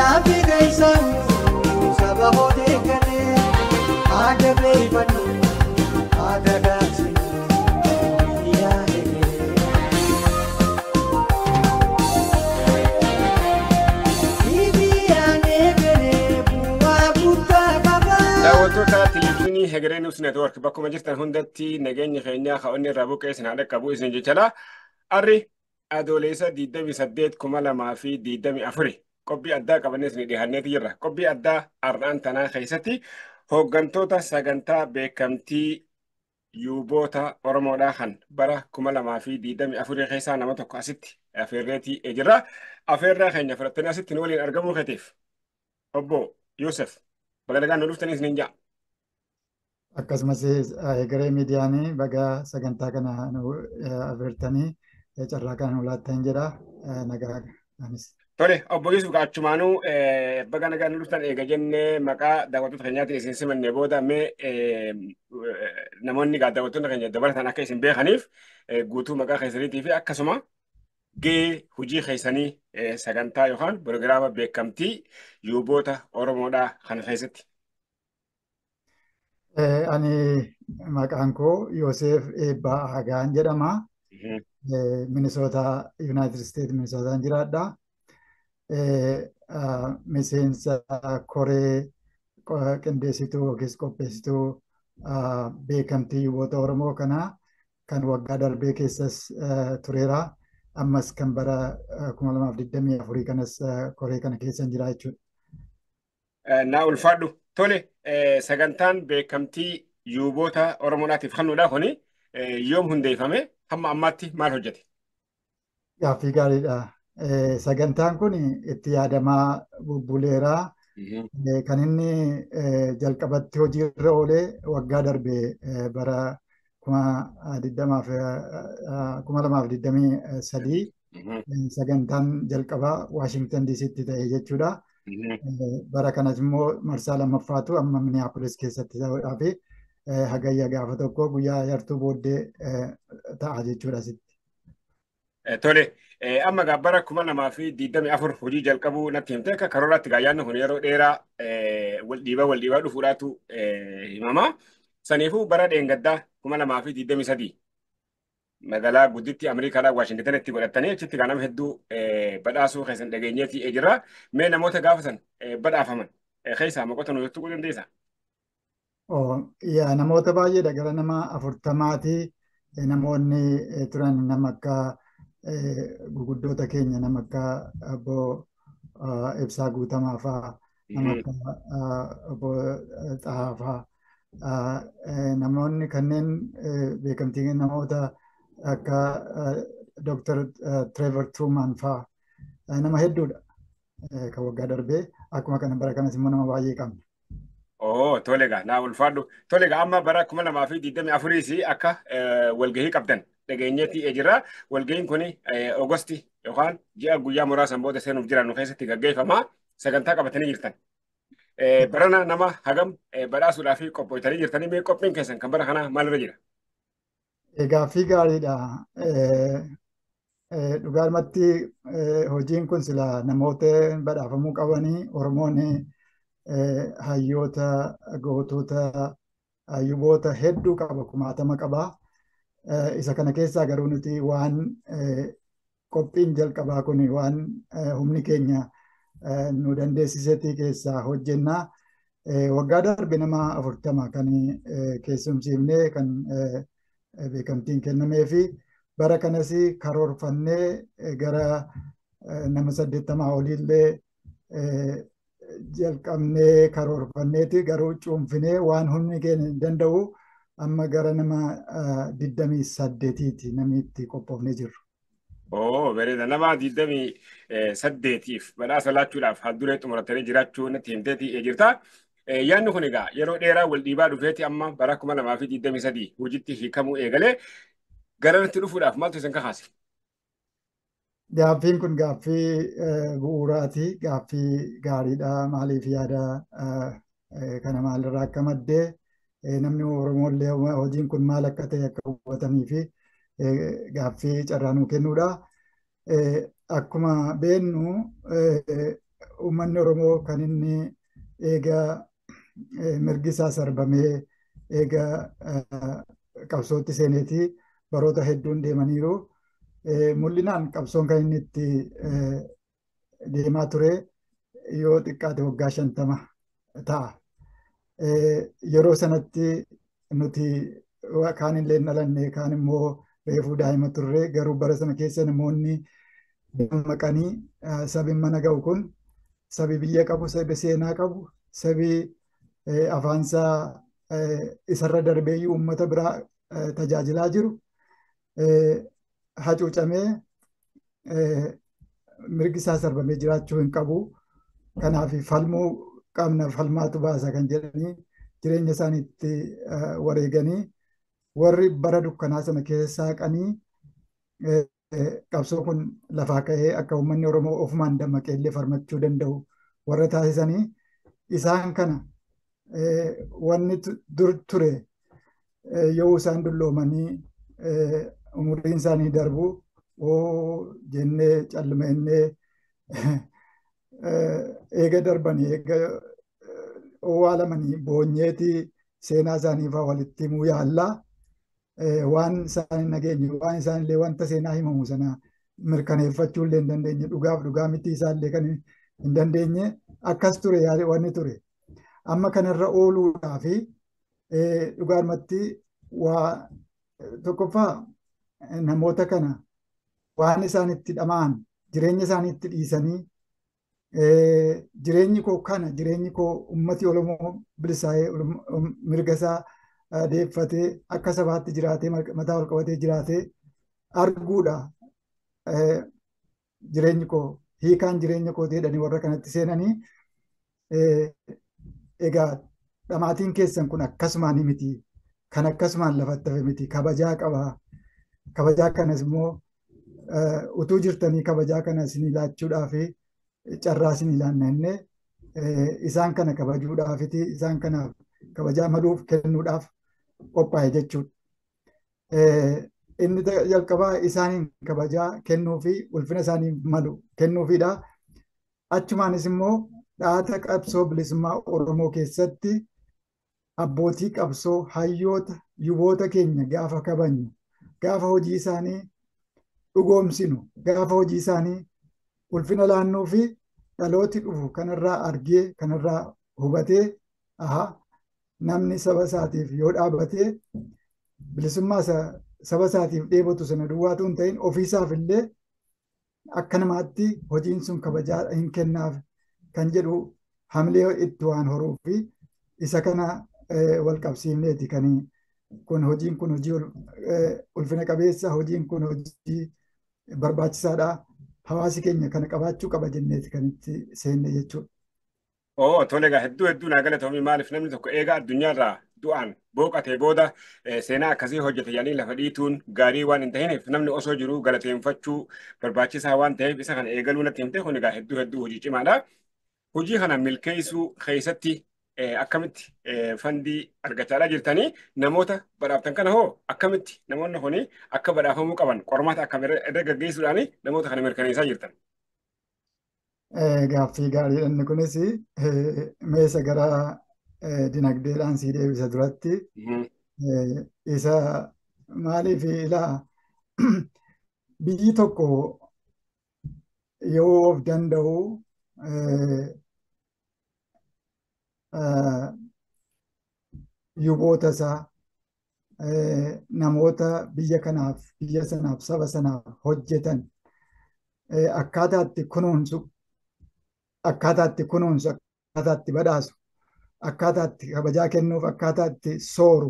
gaaffii keessan saba hootee galee haada beeyfannu haada gaagsinu biyyaa egeree. Biyyaan egeree bu'aa guddaa qaba. Daawwattoota televizyiinii Hegeree Niwus Neetwoork bakkuma jirtan hundatti nageenya keenyaa ka'onni irraa buqqee isin haadha qabu isin jechala. Arri adoolessa 28 kuma lamaa fi 24 qophii addaa qabannee isin dhiyaanneeti jirra. Qophii addaa har'aan tanaa keessatti hooggantoota sagantaa beekamtii yuuboota Oromoodhaa kan bara kuma lamaa fi 24 keessaa nama tokko asitti afeerreetii jirra. Afeerraa keenya fudhattanii asitti nu waliin argamuu keetiif obbo Yoosef bagalagaan nu dhuftanii isiniin ja'a. Akkasumas egeree miidiyaanii baga sagantaa kana nu afeertanii carraa kana nu laattan jedha nagaa anis. Tole, obbo Yusuf Gaachumaanuu baga nagaa nu dhuftan eega jennee maqaa daawwattoota keenyaatiin isin simannee booda mee namoonni daawwattoota keenya dabalatan akka isin beekaniif guutuu maqaa keessaniitii fi akkasuma gahee hojii keessanii sagantaa yookaan pirogiraama beekamtii yuuboota Oromoodhaa kana keessatti. Ani maqaan koo Yoosef Eebbaa Hagaan jedhama. Minisoota Yuunaayitid Isteet Minisootaan jiraadha. Miseensa koree qindeessituu yookiis qopheessituu beekamtii yuuboota Oromoo kanaa kan waggaa darbee keessas tureera. Ammas kan bara 2024 kanas koree kana keessa jira jechuudha. Naa ulfaadhu. Tole, sagantaan beekamtii yuuboota Oromoodhaatiif kennuudha kuni yoom hundeeffame hamma ammaatti maal hojjete? Gaaffii gaariidha. Sagantaan kun itti yaadamaa bubbuleera. Kan inni jalqabatti hojiirra oolee waggaa darbe bara kuma lamaaf digdamii sadii sagantaan jalqabaa Waashingtan diisitti ta'e jechuudha. Bara kanas immoo marsaa lammaffaatu amma Minneapolis keessatti ta'uudhaa fi hagayya gaafa tokko guyyaa yartuu booddee ta'a jechuudha asitti. Tole, amma gaa bara kuma lamaa fi digdamii afur hojii jalqabuu natti himte akka karooraatti gaayyaanni kun yeroo dheeraa wal dhiibaa wal dhiibaa dhufuudhaatu himama. Saniifuu bara dheengaddaa kuma lamaa fi digdamii sadii magaalaa gudditti Ameerikaadhaa Waashingtanitti godhatanii achitti kan nama hedduu badhaasuu keessan dhageenyeetii jira. Mee namoota gaafatan badhaafaman keessaa maqota nu jettuu dandeessaa? Yaa namoota baay'eedha gara nama afurtamaati namoonni turan nama akka guguddoota keenya nama akka obbo Ibsaa Guutamaa fa'aa nama akka obbo Xahaa fa'aa namoonni kanneen beekamtii namoota akka Dr. Trevor Truman fa'aa nama hedduudha kan waggaa darbee akkuma kana bara kanas immoo nama baay'ee qabna. Oo tole gaa naa ulfaadhu. Tole gaa amma bara kuma lamaa fi digdamii afuriis akka walgahii qabdan dhageenyeetii jira. Walgahiin kun Ogosti yookaan ji'a guyyaa muraasan booda seenuuf jiran keessatti gaggeeffama. Sagantaa qabatanii jirtan. Barana nama hagam badhaasuudhaaf qophooytanii jirtanii mee qophiin keessan kan bara kanaa maalirra jira? Gaaffii gaariidha. Dhugaadhumatti hojiin kun sila namoota badhaafamuu qabanii Oromoon hayyoota gootota yuuboota hedduu qaba kumaatama qaba. Isa kana keessaa garuu nuti waan qophiin jalqabaa kun waan humni keenya nu dandeessisetii keessaa hojjennaa. Waggaa darbe nama afurtama kan keessumsiifnee kan beekamtiin kennamee fi bara kanas karoorfannee gara nama saddeettamaa oliillee jalqabnee karoorfanneeti garuu cuunfinee waan humni keenya danda'u amma gara nama digdamii saddeetiiti namni itti qophoofnee jirru. Oo bareeda nama digdamii saddeetiif badhaasa laachuudhaaf haalduree xumuratanii jiraachuu natti himteetii jirta. Yaanni kun egaa yeroo dheeraa wal dhiibaa dhufeeti amma bara kuma lamaa fi digdamii sadii hojiitti hiikamuu eegalee garanatti dhufuudhaaf maaltu isin kakaase? Gaaffiin kun gaaffii bu'uuraati. Gaaffii gaariidha. Maaliif yaada kana maalirraa akka maddee namni Oromollee hojiin kun maal akka ta'e akka hubatanii fi gaaffii carraa nuu kennuudha. Akkuma beennu uummanni Oromoo kan inni eegaa mirgi isaa sarbamee eegaa qabsootti seeneetii baroota hedduun deemaniiru. Mul'inaan qabsoon kan inni itti deemaa ture yoo xiqqaate waggaa shantama ta'a. Yeroo sanatti nuti kaan illee dhalanne kaan immoo reefuu daa'ima turre garuu bara sana keessa namoonni dammaqanii sabi mana ga'u kun sabi biyya qabu sabi seenaa qabu sabi afaansaa isarra darbeeyyuu uummata biraa tajaajilaa jiru hacuucamee mirgi isaa sarbamee jiraachuu hin qabu. Kanaaf falmuu qabna falmaatu baasa kan jedhanii jireenya isaaniitti wareeganii warri bara dukkanaa sana keessa saaqanii qabsoo kun lafaa ka'ee akka uummanni Oromoo ofumaan dammaqee illee farmachuu danda'u warra taasisanii isaan kana wanni dur ture yoo isaan dulloomanii umuriin isaanii darbu oo jennee callimannee eega darbanii eega owwaalamanii boonyeeti seenaa isaanii fa'aa walitti himuu yaallaa waan isaan hin nageenye waan isaan illee wanta seenaa himamu sana mirkaneeffachuu illee hin dandeenye dhugaaf dhugaa miti isaallee kan hin dandeenye akkas ture wanni ture. Amma kanarra ooluudhaa fi dhugaadhumatti waa tokkoffaa namoota kana waan isaan itti dhama'an jireenya isaanii itti dhiisanii jireenyi koo kana jireenyi koo ummati Oromoo bilisaa'ee mirga isaa deeffatee akka sabaatti jiraatee mataa ol qabatee jiraatee arguudha jireenyi koo hiikaan jireenya koo jedhanii warra kanatti seenanii egaa dhamaatiin keessan kun akkasumaan miti kan akkasumaan lafatti hafe miti kabajaa qaba kabajaa kanas immoo utuu jirtanii kabajaa kana isinii laachuudhaa fi carraa isinii laannannee isaan kana kabajuudhaafiti isaan kanaaf kabajaa maluuf kennuudhaaf qophaa'e jechuudha. Inni jalqabaa isaaniin kabajaa kennuu fi ulfina isaanii malu kennuufidha. Achumaanis immoo dhaata qabsoo bilisummaa Oromoo keessatti abbootii qabsoo hayyoota yuboota keenya gaafa kabajnu gaafa hojii isaanii dhugoomsinu gaafa hojii isaanii ulfina laannuu fi dhalooti dhufu kanarraa argee kanarraa hubatee aha namni saba isaatiif yoo dhaabbatee bilisummaa saba isaatiif dheebotu sana duwwaatu hin ta'in ofiisaaf illee akka namaatti hojiin sun kabajaa hin kennaaf kan jedhu hamlee itti waan horuu fi isa kana wal qabsiifneeti kan kun hojiin kun hojii ulfina qabeessa hojiin kun hojii barbaachisaadha. Hawaasi keenya kana qabaachuu qaba jenneeti kan itti seenne jechuudha. Oo tole egaa hedduu hedduu naa galatoomii maaliif namni tokko eegaa addunyaarraa du'aan booqatee booda seenaa akkasii hojjete jedhanii lafa dhiituun gaarii waan hin tahineef namni osoo jiruu galateeffachuu barbaachisaa waan ta'eef isa kana eegaluu natti himte kun egaa hedduu hedduu hojii cimaadha. Hojii kana milkeessuu keessatti akkamitti fandii argachaadhaa jirtanii namoota badhaaftan kana hoo akkamitti namoonni kuni akka badhaafamuu qaban qormaata akkam irra gaggeessuudhaan namoota kana mirkaneessaa jirtan. Gaaffii gaariidha inni kunis meesa gara dinagdeedhaan sii deebisa duratti isa maaliif ilaa biyyi tokko yoo of danda'u yuboota isaa namoota biyya kanaaf biyya sanaaf saba sanaaf hojjetan akkaataa itti kunuunsu akkaataa itti kunuunsu akkaataa itti badhaasu akkaataa itti kabajaa kennuuf akkaataa itti sooru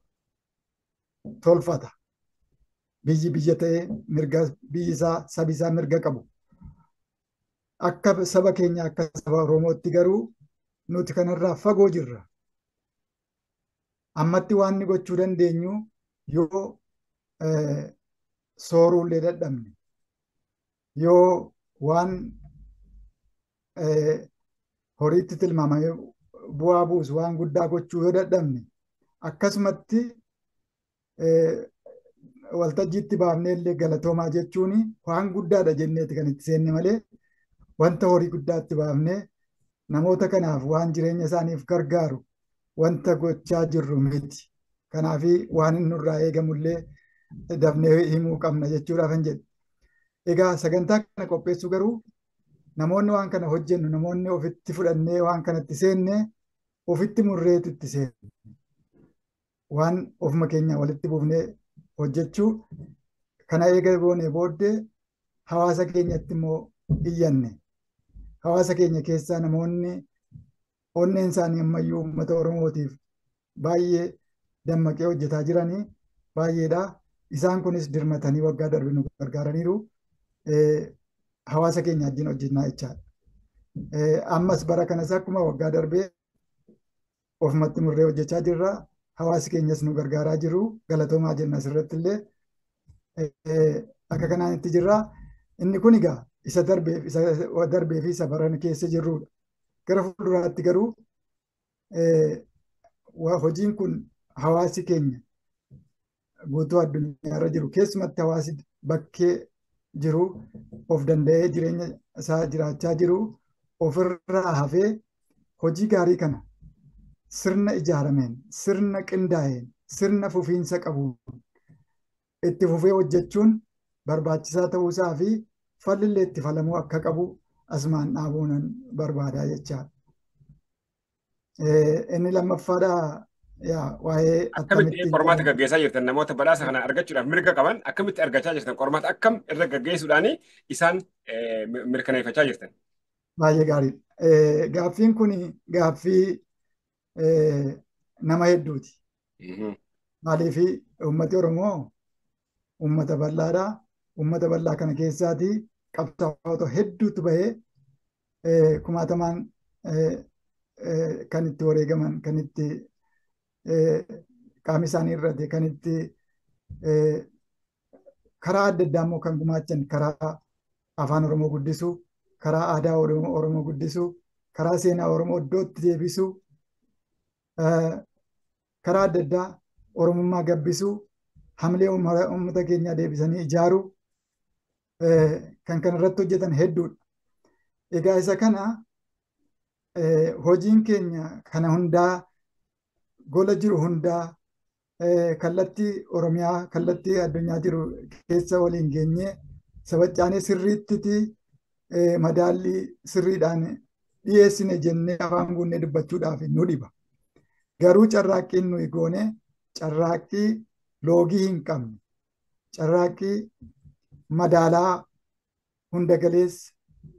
tolfata biyyi biyya ta'ee mirga biyyi isaa sabi isaa mirga qabu akka saba keenya akka saba oromootti garuu nuti kanarraa fagoo jirra. Ammatti waan inni gochuu dandeenyu yoo sooruullee dadhabne yoo waan horiitti tilmaamamee bu'aa buusu waan guddaa gochuu yoo dadhabne akkasumatti waltajjiitti baafnee illee galatoomaa jechuun waan guddaadha jenneeti kan itti seenne malee wanta horii guddaatti baafnee namoota kanaaf waan jireenya isaaniif gargaaru wanta gochaa jirru miti. Kanaaf waan inni nurraa eegamullee dafnee himuu qabna jechuudhaaf hin jedhu. Egaa sagantaa kana qopheessuu garuu namoonni waan kana hojjennu namoonni ofitti fudhannee waan kanatti seenne ofitti murreetu itti seenne. Waan ofuma keenya walitti buufnee hojjechuu kana eega goonee booddee hawaasa keenyatti immoo iyyanne. Hawaasa keenya keessaa namoonni onneen isaanii ammayyuu uummata Oromootiif baay'ee dammaqee hojjetaa jiranii baay'eedha. Isaan kunis dirmatanii waggaa darbe nu gargaaraniiru. Hawaasa keenya wajjin hojjennaa jechaadha. Ammas bara kanas akkuma waggaa darbee ofumatti murree hojjechaa jirra. Hawaasi keenyas nu gargaaraa jiru. Galatoomaa jenna asirratti illee akka kanaan itti jirra. Inni kun egaa isa darbeef isa darbee fi isa baran keessa jirrudha. Gara fuulduraatti garuu hojiin kun hawaasi keenya guutuu addunyaarra jiru keessumatti hawaasi bakkee jiru of danda'ee jireenya isaa jiraachaa jiru ofirraa hafee hojii gaarii kana sirna ijaarameen sirna qindaa'een sirna fufiinsa qabuun itti fufee hojjechuun barbaachisaa ta'uusaa fi fallillee itti falamuu akka qabu asumaan dhaabuun barbaadaa jechaadha. Inni lammaffaadhaa yaa waa'ee akkamitti qormaata gaggeessaa jirtan namoota badhaasa kana argachuudhaaf mirga qaban akkamitti argachaa jirtan qormaata akkam irra gaggeessuudhaan isaan mirkaneeffachaa jirtan. Baay'ee gaariidha. Gaaffiin kun gaaffii nama hedduuti. Maaliif uummati Oromoo uummata bal'aadha. Uummata bal'aa kana keessaati qabsaa'ota hedduutu bahee kumaatamaan kan itti wareegaman kan itti qaama isaanii irratti kan itti karaa adda addaa immoo kan gumaachan karaa afaan Oromoo guddisuu, karaa aadaa Oromoo guddisuu, karaa seenaa Oromoo iddootti deebisuu, karaa adda addaa Oromummaa gabbisuu, hamilee uummata keenyaa deebisanii ijaaruu kan kana irratti hojjetan hedduudha. Egaa isa kana hojiin keenya kana hundaa gola jiru hundaa kallattii Oromiyaa kallattii addunyaa jiru keessa waliin geenyee sabachaanee sirriittiti madaallii sirriidhaan dhiyeessine jennee afaan guunnee dubbachuudhaaf nu dhiba. Garuu carraaqqiin nuyi goone carraaqqii loogii hin qabne carraaqqii madaalaa hunda galeessa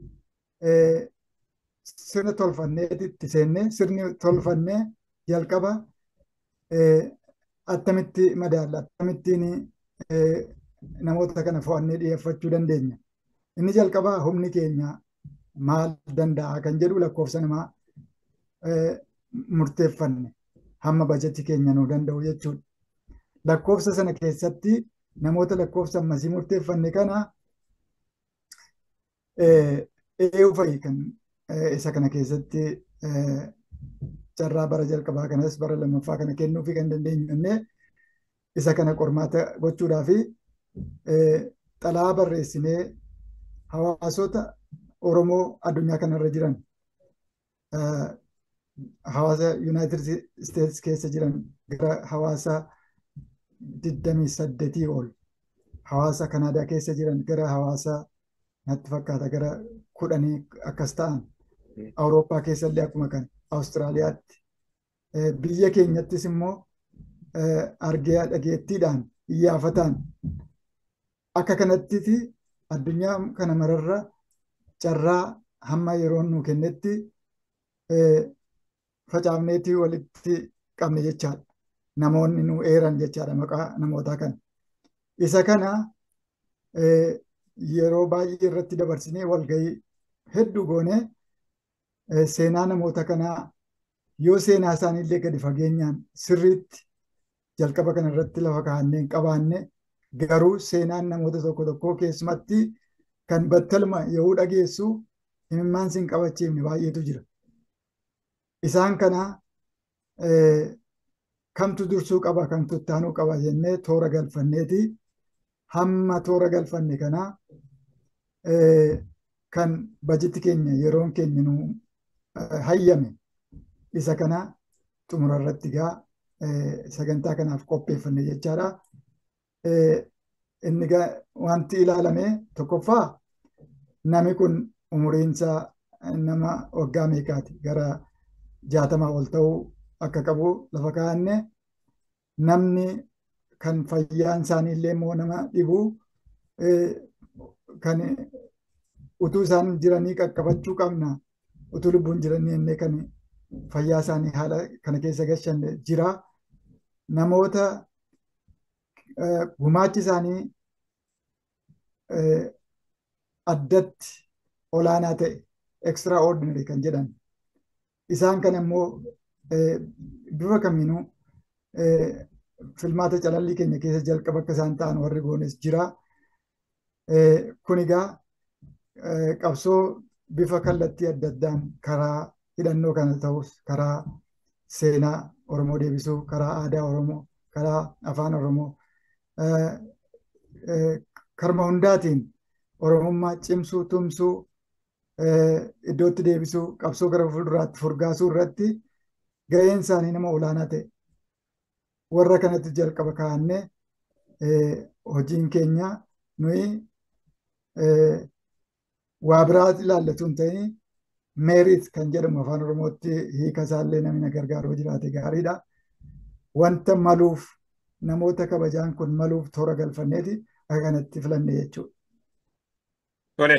sirna tolfanneeti itti seennee sirni tolfannee jalqaba attamitti madaalla akkamittiin namoota kana fo'annee dhiyeeffachuu dandeenya. Inni jalqabaa humni keenya maal danda'a kan jedhu lakkoofsa namaa murteeffanne hamma bajetii keenya nuu danda'u jechuudha. Lakkoofsa sana keessatti namoota lakkoofsa ammasii murteeffanne kana eeyyuu fa'i kan isa kana keessatti carraa bara jalqabaa kanas bara lammaffaa kana kennuu fi kan dandeenyu innee isa kana qormaata gochuudhaa fi xalaa barreessinee hawaasota Oromoo addunyaa kanarra jiran hawaasa Yuunaayitid Isteetsi keessa jiran gara hawaasa digdamii saddeetii ol hawaasa Kanaadaa keessa jiran gara hawaasa natti fakkaata gara kudhanii akkas ta'an Awurooppaa keessallee akkuma kana Awustiraaliyaatti biyya keenyattis immoo argee dhageettiidhaan iyyaafataan akka kanatti addunyaa kana mararra carraa hamma yeroon nu kennetti facaafneetii walitti qabne jechaadha. Namoonni nu eeran jechaadha maqaa namootaa kana. Isa kana yeroo baay'ee irratti dabarsinee walgahii hedduu goonee seenaa namoota kanaa yoo seenaa isaaniillee gadi fageenyaan sirriitti jalqaba kana irratti lafa kaa'annee qabaanne garuu seenaan namoota tokko tokkoo keessumatti kan battaluma yoo dhageessu imimmaan sin qabachiifne baay'eetu jira. Isaan kana kamtu dursuu qaba kamtu ittaanuu qaba jennee toora galfanneeti hamma toora galfanne kana kan bajeti keenya yeroon keenya nu hayyame isa kana xumura irratti gaa sagantaa kanaaf qopheeffanne jechaadha. Inni wanti ilaalame tokkoffaa nami kun umuriinsaa nama waggaa meeqaati gara jaatamaa ol ta'uu akka qabu lafa kaa'anne namni kan fayyaan isaanii illee immoo nama dhibu kan utuu isaan jiranii qaqqabachuu qabna utuu lubbuun jiranii illee kan fayyaa isaanii haala kana keessa gashan jira. Namoota gumaachi isaanii addatti olaanaa ta'e extraordinary kan jedhan isaan kan immoo bifa kamiinuu filmaata calallii keenya keessa jalqaba akka isaan ta'an warri goones jira. Kun egaa qabsoo bifa kallattii adda addaan karaa hidhannoo kana ta'us karaa seenaa Oromoo deebisuu, karaa aadaa Oromoo, karaa afaan Oromoo, karma hundaatiin Oromummaa cimsuu, tumsuu, iddootti deebisuu, qabsoo gara fuulduraatti furgaasuu irratti ga'een isaanii nama olaanaa ta'e. Warra kanatti jalqaba kaa'annee hojiin keenya nuyi waa biraa ilaallatu hin ta'in meerit kan jedhamu afaan oromootti hiika isaallee namni na gargaaruu jiraate gaariidha. Wanta maluuf namoota kabajaan kun maluuf toora galfanneeti akka kanatti filanne jechuudha. Tole.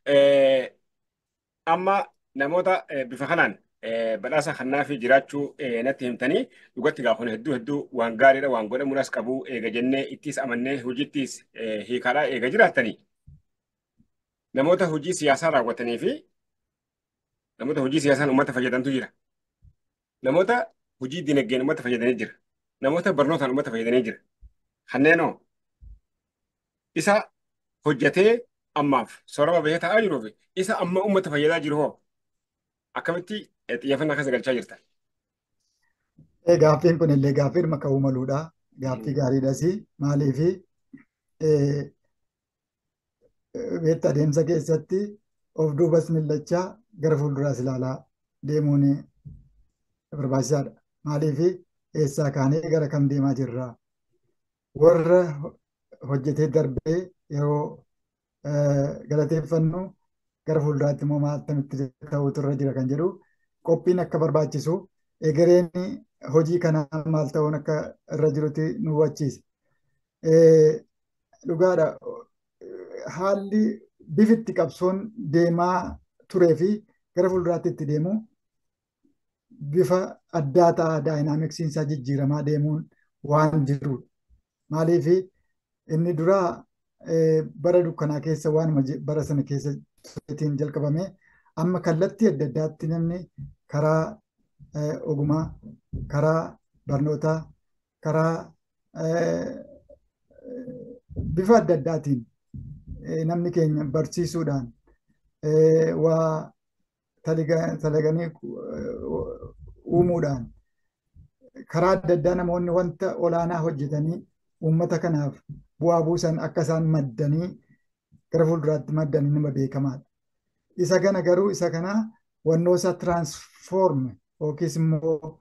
Amma namoota bifa kanaan badhaasa kannaa fi jiraachuu natti himtanii dhugatti gaafone hedduu hedduu waan gaariidha waan godhamuudhaas qabu eega jennee ittis amannee hojiittis hiikaadhaa eega jiraattanii namoota hojii siyaasaa raawwatanii fi namoota hojii siyaasaan uummata fayyadantu jira. Namoota hojii dinagdeen uummata fayyadanii jira. Namoota barnootaan uummata fayyadanii jira. Kanneenoo isa hojjetee ammaaf soorama bahee taa'aa jiruu fi isa amma uummata fayyadaa jiru hoo akkamitti xiyyeeffannaa keessa galchaa jirta? Gaaffiin kun illee gaaffii dhimma ka'uu maluudha. Gaaffii gaariidhas. Maaliif beekta adeemsa keessatti of duubas millachaa gara fuulduraas ilaalaa deemuun barbaachisaadha. Maaliif eessaa kaanee gara kam deemaa jirra? Warra hojjetee darbee yeroo galateeffannu gara fuulduraatti immoo maal akkamitti ta'utu irra jira kan jedhu qophiin akka barbaachisu egereen hojii kanaa maal ta'uun akka irra jirutti nu hubachiisa. Dhugaadha haalli bifitti qabsoon deemaa turee fi gara fuulduraatti itti deemu bifa addaa ta'a daayinaamiksiin isaa jijjiiramaa deemuun waan jirudha. Maaliif inni duraa bara dukkanaa keessa waanuma bara sana keessa tureetiin jalqabame amma kallattii adda addaatti namni karaa ogumaa, karaa barnootaa, karaa bifa adda addaatiin namni keenya barsiisuudhaan waa talaganii uumuudhaan karaa adda addaa namoonni wanta olaanaa hojjetanii uummata kanaaf bu'aa buusan akka isaan maddanii gara fuulduraatti maddanii nama beekamaadha. Isa kana garuu isa kana wannoo isaa tiraansfoorme yookiis immoo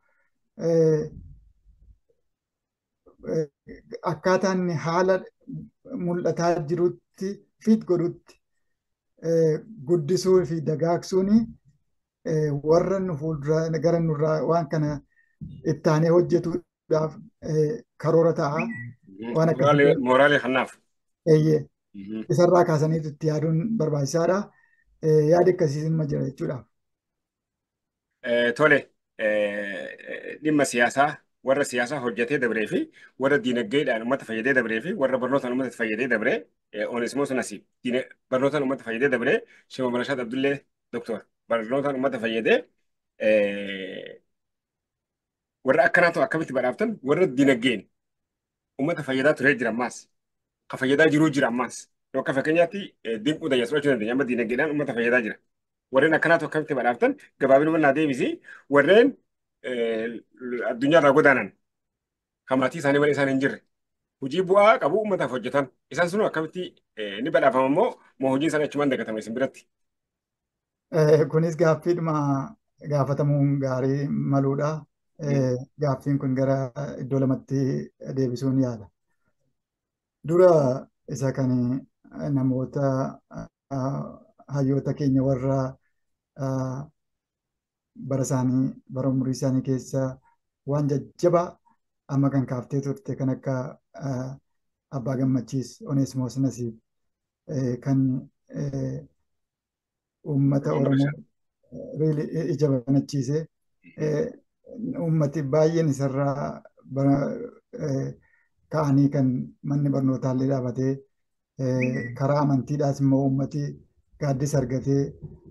akkaataan haala mul'ataa jirutti fiit godhutti guddisuu fi dagaagsuun warra nu fuuldura gara nurraa waan kana ittaanee hojjetuudhaaf karoora ta'a. Waan akka mooraalee kannaaf. Eeyyee. Isarraa kaasaniitu itti yaaduun barbaachisaadha. Yaadi akkasiis ma jira jechuudha. Tole dhimma siyaasaa warra siyaasaa hojjetee dabree fi warra diinagdeedhaan uummata fayyadee dabree fi warra barnootaan uummata fayyadee dabree Oneesimoos Nasiib barnootaan uummata fayyadee dabree Shima Barashaat Abdullee Doktor barnootaan uummata fayyadee warra akkanaatu akkamitti badhaaftan warra diinagdeen uummata fayyadaa turee jira ammaas ka fayyadaa jiruu jira ammaas yoo akka fakkeenyaatti dinquu dayyaa fudhachuu dandeenya amma diinagdeedhaan uummata fayyadaa jira warreen akkanaatu akkamitti badhaaftan gabaabinuma naa deebisi warreen addunyaarraa godaanan kan maatii isaanii malee isaan hin jirre hojii bu'aa qabu uummataaf hojjetan isaan sun akkamitti ni badhaafama immoo moo hojiin isaanii achumaan dagatama isin biratti Kunis gaaffiidhuma gaafatamuun gaarii maluudha. Gaaffiin kun gara iddoo lamatti deebisuun yaala. Dura isa kan namoota hayyoota keenya warra bara isaanii bara umurii isaanii keessa waan jajjabaa amma kan kaaftee turte kan akka Abbaa Gammachiis Oneesimoos Nasiib kan uummata Oromoo ija banachiise uummati baay'een isarraa ka'anii kan manni barnootaallee dhaabatee karaa amantiidhaas immoo uummati gaaddisa argatee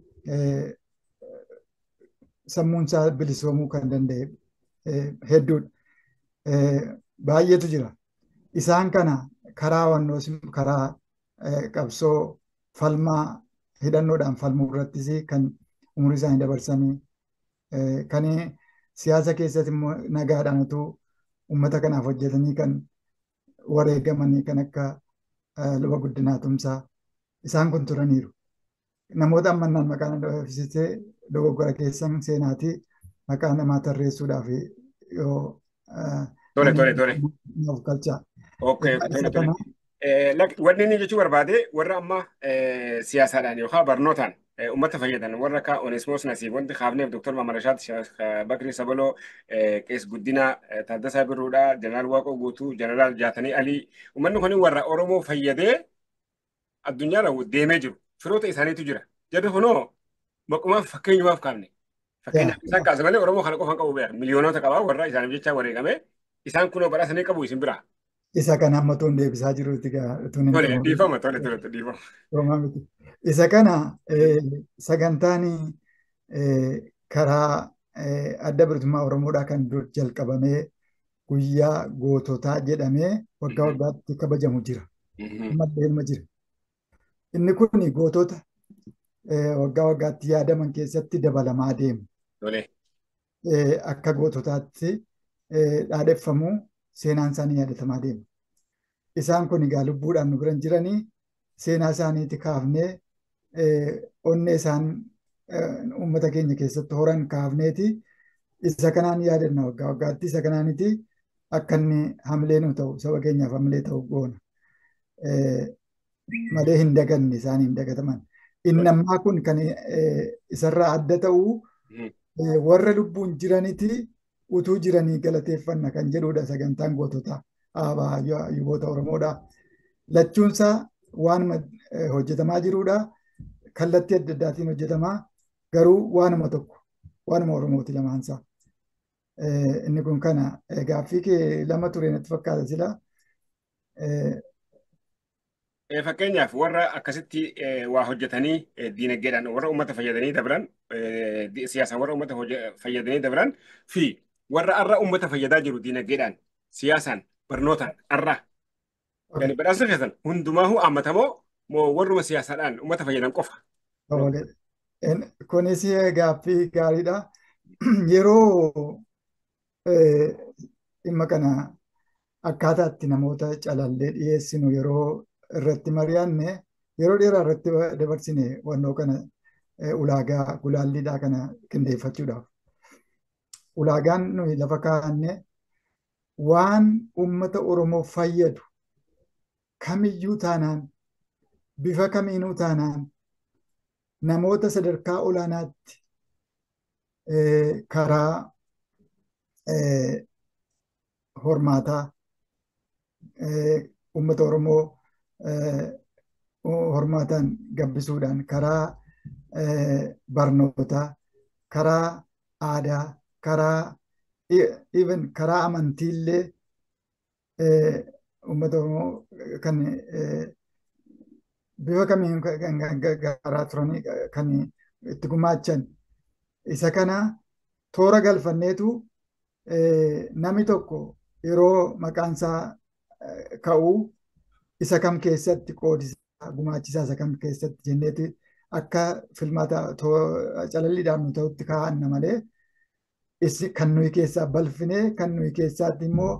sammuun isaa bilisoomuu kan danda'e hedduudha. Baay'eetu jira. Isaan kana karaa wannoos karaa qabsoo falmaa hidhannoodhaan falmuu irrattis kan umurii isaanii dabarsanii kan siyaasa keessatti immoo nagaadhaan utuu uummata kanaaf hojjetanii kan wareegamanii kan akka luba guddinaa tumsaa isaan kun turaniiru. Namoota ammannaan maqaan dhoofisitee dogoggora keessan seenaatii maqaa namaa tarreessuudhaaf yoo Tole tole tole. Nuuf galchaa. Okay, tole tole. Wanni inni jechuu barbaade warra amma siyaasaadhaan yookaan barnootaan uummata fayyadan warra akka Oneesimoos Nasiib wanti kaafneef Dooktar Mamarashaat Bakrii Sabaloo Qees Guddinaa Taaddasaa Birruudhaa Jeneraal Waaqoo Guutuu Jeneraal Jaatanii Alii uummanni kun warra Oromoo fayyadee addunyaarra deemee jiru firoota isaaniitu jira jarri kunoo maqumaaf fakkeenyumaaf kaafne fakkeenyaaf isaan kaasa malee Oromoo kana qofan qabu beekan miliyoonota qabaa warra isaaniif jecha wareegame isaan kunoo badhaasanii qabu isin biraa. Isa kana amma tuun deebisaa jiruuti Tole dhiifama tole tole dhiifama. Isa kana sagantaan karaa adda bilisummaa Oromoodhaa kan dur jalqabamee guyyaa goototaa jedhamee waggaa waggaatti kabajamu jira. Ammallee ilma jira. Inni kun gootota waggaa waggaatti yaadaman keessatti dabalamaa deemu. Akka goototaatti dhaadheffamuu seenaan isaanii yaadatamaa deema. Isaan kun egaa lubbuudhaan nu biran jiranii seenaa isaaniiti kaafnee onnee isaan uummata keenya keessatti horan kaafneeti isa kanaan yaadanna waggaa waggaatti isa kanaaniti akka inni hamilee nu ta'u saba keenyaaf hamilee ta'u goona. Malee hin daganne isaan hin dagataman. Inni ammaa kun kan isarraa adda ta'u warra lubbuun jiraniti utuu jiranii galateeffanna kan jedhudha sagantaan goototaa aabaa yuboota Oromoodha. Lachuunsaa waan hojjetamaa jirudha. Kallattii adda addaatiin hojjetamaa garuu waanuma tokko waanuma Oromooti lamaansaa. Inni kun kana gaaffii kee lama ture natti fakkaata sila. Fakkeenyaaf warra akkasitti waa hojjetanii diinagdeedhaan warra uummata fayyadanii dabran siyaasaan warra uummata fayyadanii dabran fi warra har'a uummata fayyadaa jiru diinagdeedhaan siyaasaan barnootaan har'a. Yani badhaasa keessan hundumaahuu hammatamoo moo warruma siyaasaadhaan uummata fayyadan qofa. Kunis gaaffii gaariidha. Yeroo dhimma kana akkaataa itti namoota calallee dhiyeessinu yeroo irratti mari'anne yeroo dheeraa irratti dabarsine wannoo kana ulaagaa gulaalliidhaa kana qindeeffachuudhaaf. Ulaagaan nuyi lafa kaa'anne waan uummata Oromoo fayyadu kamiyyuu taanaan bifa kamiinuu taanaan namoota sadarkaa olaanaatti karaa hormaataa uummata Oromoo hormaataan gabbisuudhaan karaa barnootaa karaa aadaa karaa even karaa amantiillee uummata Oromoo kan bifa kamiin garaa turanii kan itti gumaachan isa kana toora galfanneetu namni tokko yeroo maqaan isaa ka'uu isa kam keessatti qoodisaa gumaachisaa isa kam keessatti jenneeti akka filmaata calalliidhaan nu ta'utti kaa'anna malee kan nuyi keessaa balfinee kan nuyi keessaatti immoo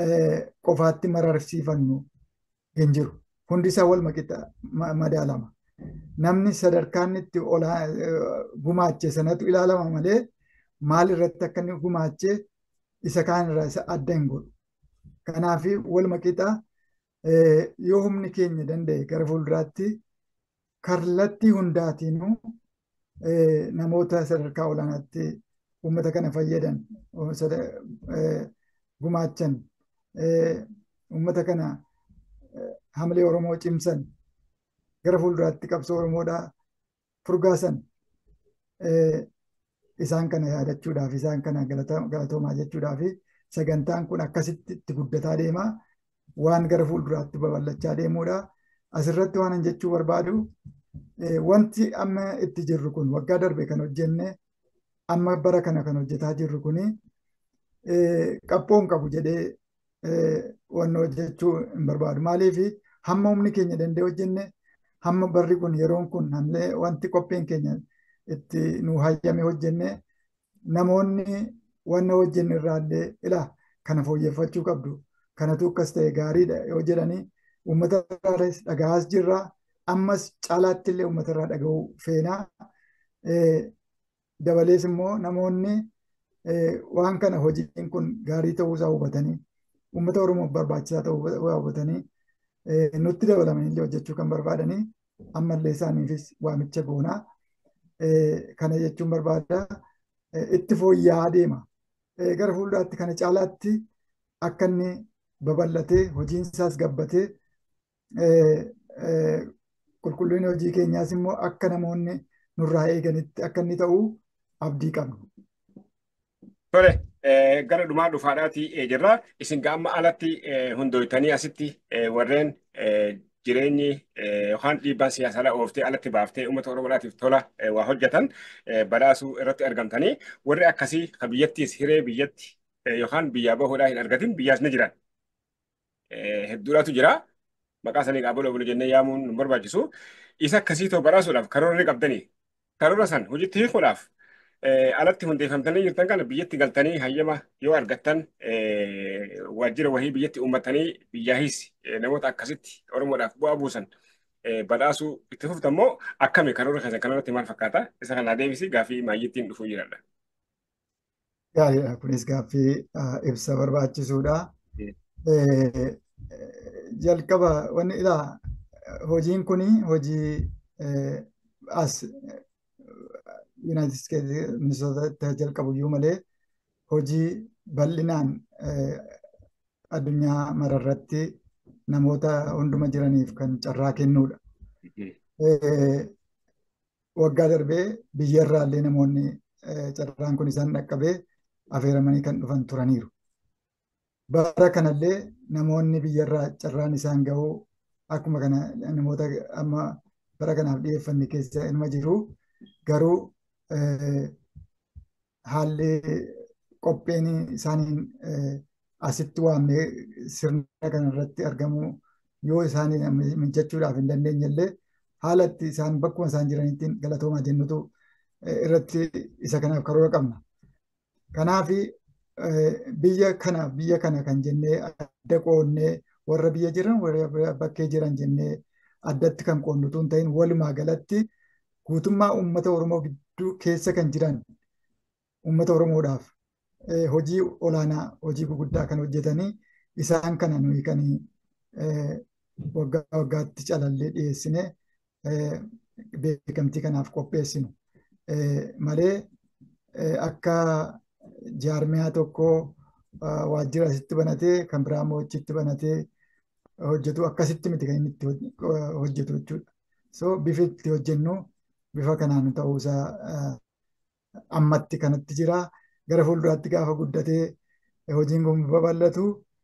qofaatti mararsiifannu hin jiru. Hundi isaa wal maqixa madaalama. namni sadarkaan itti olaa gumaache sanatu ilaalama malee maal irratti akka inni gumaache isa kaan irraa isa adda hin godhu. Kanaaf waluma qixaa yoo humni keenya danda'e gara fuulduraatti kallattii hundaatiinuu namoota sadarkaa olaanaatti uummata kana fayyadan gumaachan uummata kana hamilee Oromoo cimsan gara fuulduraatti qabsoo Oromoodhaa furgaasan isaan kana yaadachuudhaaf isaan kana galatoomaa jechuudhaaf sagantaan kun akkasitti itti guddataa deema waan gara fuulduraatti babal'achaa deemuudha. Asirratti waan hin jechuu barbaadu wanti amma itti jirru kun waggaa darbe kan hojjenne amma bara kana kan hojjetaa jirru kuni qabxoo hin qabu jedhee wanna hojjechuu hin barbaadu. Maaliif hamma humni keenya danda'e hojjenne hamma barri kun yeroon kun hamlee wanti qophiin keenya itti nu hayyame hojjenne namoonni wanna hojjenne irraallee ilaa kana fooyyeffachuu qabdu. Kanatu akkas ta'e gaariidha yoo jedhanii uummata irraas dhagahaas jirra. Ammas caalaatti illee uummata irraa dhagahuu feenaa. Dabalees immoo namoonni waan kana hojiin kun gaarii ta'uusaa hubatanii uummata Oromoof barbaachisaa ta'uu hubatanii nutti dabalamanii illee hojjechuu kan barbaadanii ammallee isaaniifis waamicha goonaa. Kana jechuun barbaada itti fooyya'aa deema. Gara fuulduraatti kana caalaatti akka inni babal'atee hojiin isaas gabbatee qulqullinni hojii keenyaas immoo akka namoonni nurraa eeganitti akka inni ta'u abdii qabna. Tole gara dhumaa dhufaadhaati jirra. Isin amma alatti hundooytanii asitti warreen jireenyi yookaan dhiibbaan siyaasaa ooftee alatti baaftee uummata Oromoodhaatiif tola waa hojjetan badhaasuu irratti argamtanii warri akkasii kan biyyattiis hiree biyyatti yookaan biyyaa bahuudhaa hin argatin biyyaas ni jiran. Hedduudhaatu jira. Maqaa sanii qaabula bulu jennee yaamuun nu barbaachisu. Isa akkasii ta'u badhaasuudhaaf karoora qabdanii karoora san hojiitti hiikuudhaaf alatti hundeeffamtanii jirtan kana biyyatti galtanii hayyama yoo argattan waajjira wahii biyyatti uummatanii biyyaahis namoota akkasitti Oromoodhaaf bu'aa buusan badhaasuu itti fuftan moo akkami karoora keessan kanarratti maal fakkaata? Isa kanaa deebisi gaaffii maayyittiin dhufuu jiradha. Gaariidha. Kunis gaaffii ibsa barbaachisuudha. Jalqaba wanni ilaa hojiin kuni hojii as Yuunaayitid Isteetsi Minisootatti jalqabu iyyuu malee hojii bal'inaan addunyaa mararratti namoota hunduma jiraniif kan carraa kennuudha. Waggaa darbee biyyarraallee namoonni carraan kun isaan dhaqqabee affeeramanii kan dhufan turaniiru. Bara kanallee namoonni biyyarraa carraan isaan gahuu akkuma kana namoota amma bara kanaaf dhiyeeffanne keessa ilma jiru garuu haalli qopheen isaaniin asitti waamnee sirna kanarratti argamu yoo isaanii mijachuudhaaf hin dandeenye illee haala itti isaan bakkuma isaan jiranitti galatoomaa jennutu irratti isa kanaaf karoora qabna. Kanaaf biyya kana biyya kana kan jennee adda qoonnee warra biyya jiran warra bakkee jiran jennee addatti kan qoonnutu hin ta'in walumaa galatti guutummaa uummata Oromoo gidduu keessa kan jiran uummata Oromoodhaaf hojii olaanaa hojii guguddaa kan hojjetanii isaan kana nuyi kan waggaa waggaatti calallee dhiyeessine beekamtii kanaaf qopheessinu malee akka jaarmiyaa tokkoo waajjira asitti banatee kan biraa immoo achitti banatee hojjetu akkasitti miti kan inni itti hojjetu jechuudha. So bifa itti hojjennu bifa kanaan ta'uusaa ammatti kanatti jira. Gara fuulduraatti gaafa guddatee hojiin kun babal'atu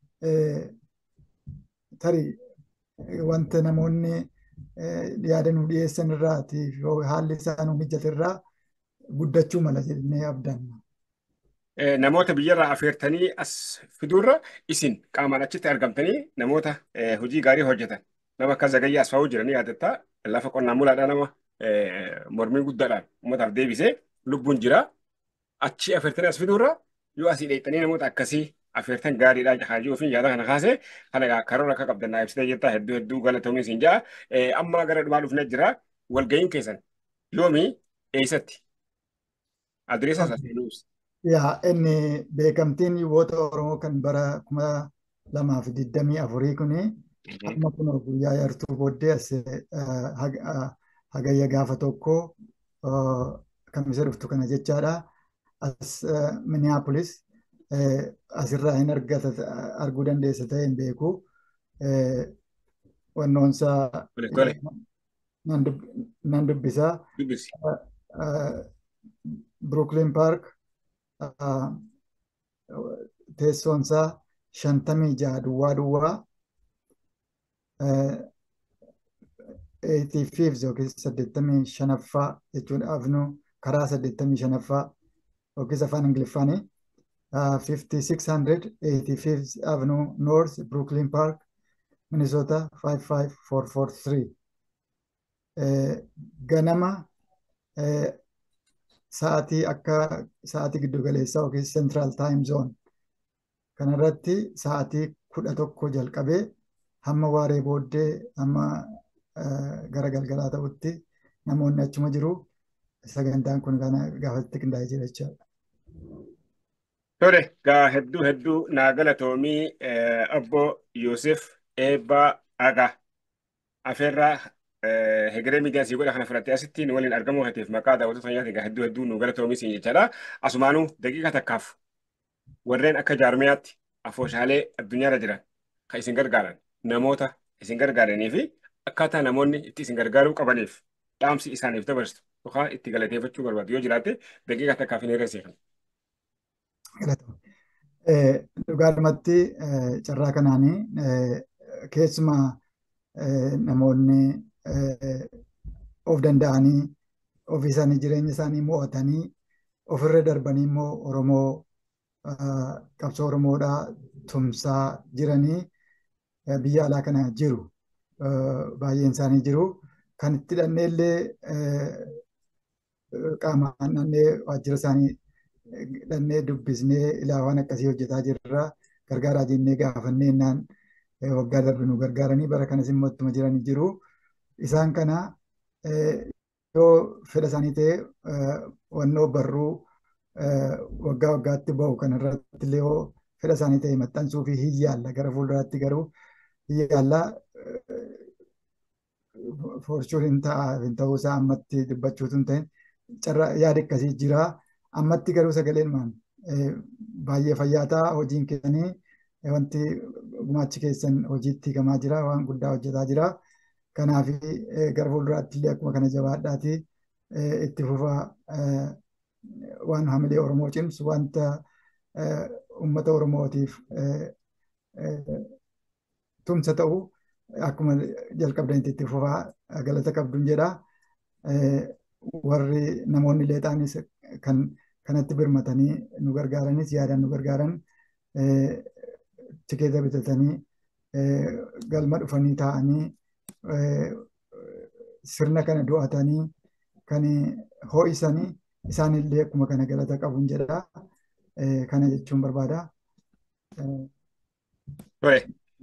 tarii wanta namoonni yaada nu dhiyeessan irraati haalli isaa nu mijate irraa guddachuu mala jennee abdanna. Namoota biyyarraa affeertanii as fiduurra isin qaamaan achitti argamtanii namoota hojii gaarii hojjetan nama akka Zagayyaa Asfaawuu jiranii yaadatta lafa qonnaan bulaadhaa nama mormii guddaadhaan uummataaf deebisee lubbuun jira. Achi affeertanii as fiduurra yoo asii dheettanii namoota akkasii affeertan gaariidhaa jahaajii ofiin yaada kana kaase kana karoora akka qabdan naa ibsitee jirta hedduu hedduu galatoomi isin ja'a. Amma gara dhumaa dhufnee jira. walga'iin keessan yoomii eessatti? Adreessa isaa seenuus. Yaa inni beekamtiin yuuboota Oromoo kan bara kuma lamaa fi digdamii afurii kuni amma kun guyyaa yartuu booddee as hagayya gaafa tokko kamisa dhuftu kana jechaadha. As Minneapolis asirraa hin arguu dandeessa ta'e hin beeku. Wannoonsaa nan dubbisaa. Dubbisi. Brooklyn Park teessoonsaa shantamii jaha duwwaa duwwaa 85 yookiin 85ffaa jechuun afnu karaa 85ffaa yookiin afaan ingiliffaanii 5685 avenue north brooklyn park minnesota 55443 ganama sa'aatii akka sa'aatii giddugaleessaa yookiin central time zone kanarratti sa'aatii kudha tokko jalqabee hamma waaree booddee hamma gara galgalaa ta'utti namoonni achuma jiru sagantaan kun kana gaafatti qindaa'ee jira jechaadha. Tole, gaa hedduu hedduu naa galatoomii obbo Yoosef Eebbaa Agaa afeerraa hegeree miidiyaa sii godha kana fudhattee asitti nu waliin argamuu hateef maqaa daawwattoota fayyaati gaa hedduu hedduu nu galatoomii siin jechaadha. Asumaanuu daqiiqa takkaaf warreen akka jaarmiyaatti afooshaalee addunyaarra jiran kan isin gargaaran namoota isin gargaaranii fi akkaataa namoonni itti isin gargaaruu qabaniif dhaamsi isaaniif dabarsitu yookaan itti galateeffachuu barbaadu yoo jiraatte daqiiqa takkaaf hin hirreesseefan. Dhugaadhumatti carraa kanaanii keessumaa namoonni of danda'anii ofii isaanii jireenya isaanii mo'atanii ofirra darbanii immoo Oromoo qabsoo Oromoodhaa tumsaa jiranii biyya alaa kana jiru. Baay'een isaanii jiru. Kan itti hidhannee illee qaamaan dhannee waajjira isaanii dhannee dubbisnee ilaa waan akkasii hojjetaa jirra. Gargaaraa jennee gaafannee innaan waggaa darbe nu gargaaranii bara kanas immoo ittuma jiranii jiru. Isaan kana yoo fedha isaanii ta'e wannoo barruu waggaa waggaatti bahu kanarratti illee yoo fedha isaanii ta'e maxxansuu fi hin yaalla gara fuulduraatti garuu hin yaalla forchuun hin ta'a hin ta'uu isaa ammatti dubbachuutu hin ta'in carraa yaada akkasii jira ammatti garuu sagaleen maan baay'ee fayyaataa hojiin keessanii wanti gumaachi keessan hojiitti hiikamaa jira waan guddaa hojjetaa jira kanaaf gara fuulduraatti illee akkuma kana jabaadhaati itti fufaa waan hamilee Oromoo cimsu wanta uummata Oromootiif tumsa ta'u akkuma jalqabdanitti itti fufaa galata qabduun jedha. Warri namoonni leexaanis kan kanatti birmatanii nu gargaaranis yaadaan nu gargaaran tikeeta bitatanii galma dhufanii taa'anii sirna kana do'atanii kan ho'isanii isaanillee akkuma kana galata qabuun jedha. Kana jechuun barbaada. Tole.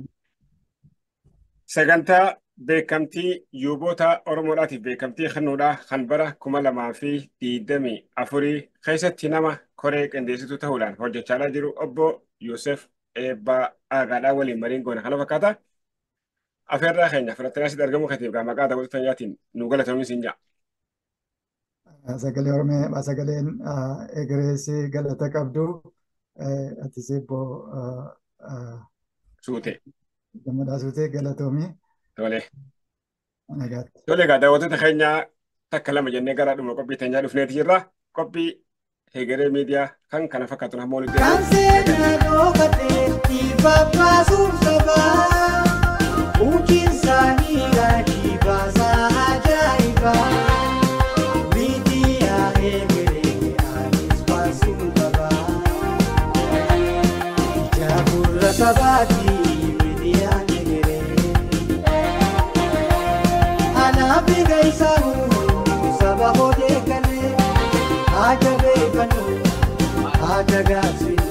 Sagantaa beekamtii yuuboota Oromoodhaatiif beekamtii kennuudhaa kan bara kuma lamaa fi digdamii afurii keessatti nama koree qindeessituu ta'uudhaan hojjechaa jiru obbo Yoosef Eebbaa Aagaadhaa waliin mariin goona kana fakkaata. Afeerraa keenya fudhattanii asitti argamuu keetiif gaa maqaa daawwattoota fayyaatiin nu galatoomii siin jaa. Sagalee Oromee sagaleen egereessi galata qabdu atis eebboo Suutee. gammadaa suutee galatoomii. Tole. Nagaatti. Tole egaa daawwattoota keenyaa takka lama jennee gara dhuma qophii teenyaa dhufneeti jirra. Qophii hegeree miidiyaa kan kana fakkaatu hamma walitti Kan seenaa dhookateetti babbaasuun sabaa Muujiin isaanii raajii baasaa ajaa'ibaa Miidiyaa eegalee anis baasuu qabaa Ija gurra sabaati miidiyaan eegalee Anaaf eega isaa saba hodee galee Haja beekanu haja gaafsine.